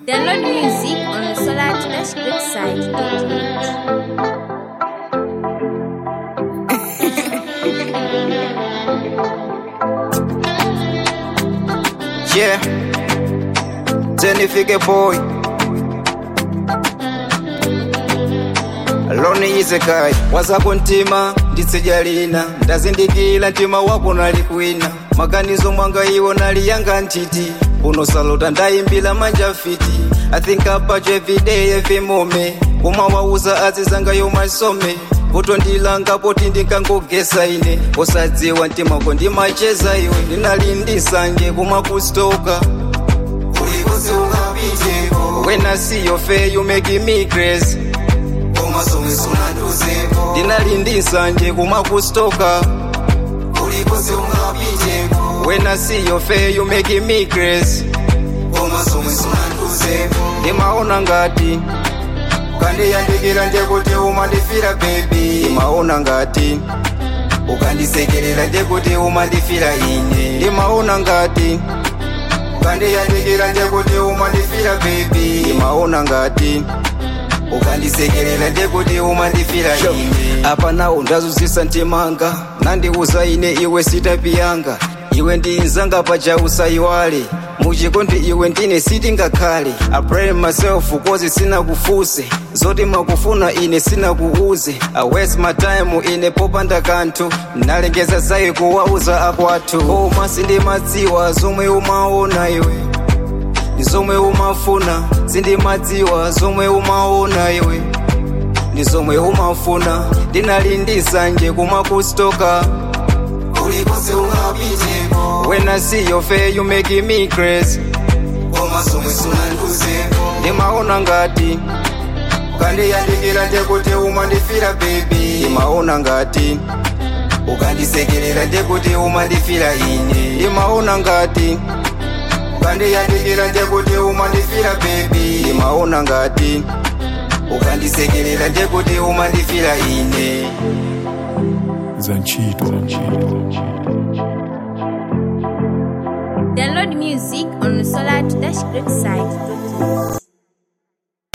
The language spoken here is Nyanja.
Download music on the Solar Dash website. Yeah. Jennifer boy. Loni isekai wazako ntima nditsejalina ndazindikila ntima wako nali kwina maganizo mwanga iwo nali yanga ntiti unosalota ndayimbila manja fiti i think about you every day every moment kumawauza azizanga yomasome kutondilanga poti ndinkangogesa ine usadziwa ntimako ndimacheza iwe ndinalindisanje kumakustoka Ulikose ungapiteko when i see your face you make me crazy Komasomwe sunanduzeko ndinalindisanje kumakustoka Ulikose ungapiteko when i see your face you make me crazy Komasomwe sunanduzeko ndimaona ngati Ukandiyandikira ndekuti umandifira baby ndimaona ngati Ukandisekerera ndekuti umandifira ine ndimaona ngati Ukandiyandikira ndekuti umandifira baby ndimaona ngati Ukandisekerera ndekuti umandifira ine apa nawo ndazuzisa ntimanga nandiuza ine iwe sitapiyanga iwe ndinzanga paja usayiwale muchikondi iwe ndine sitingakhale i pray myself kozi sinakufuse zoti makufuna ine sinakuuze i waste my time ine popanda kanthu nalengeza zayi kuwauza akwathu koma sindimadziwa zomwe umaona iwe ndi zomwe umafuna sindimadziwa zomwe umaona iwe ndi zomwe umafuna ndinalindisanje kumakustoka Ulikose ungapiteko when i see your face you make me crazy Komasomwe sunanduzeko ndimaona ngati Ukandiyandikira ndekuti umandifira baby ndimaona ngati Ukandisekerera ndekuti umandifira ine ndimaona ngati Ukandiyandikira ndekuti umandifira baby ndimaona ngati Ukandisekerera ndekuti umandifira ine Zanchito. Download music on the Solar Dash website.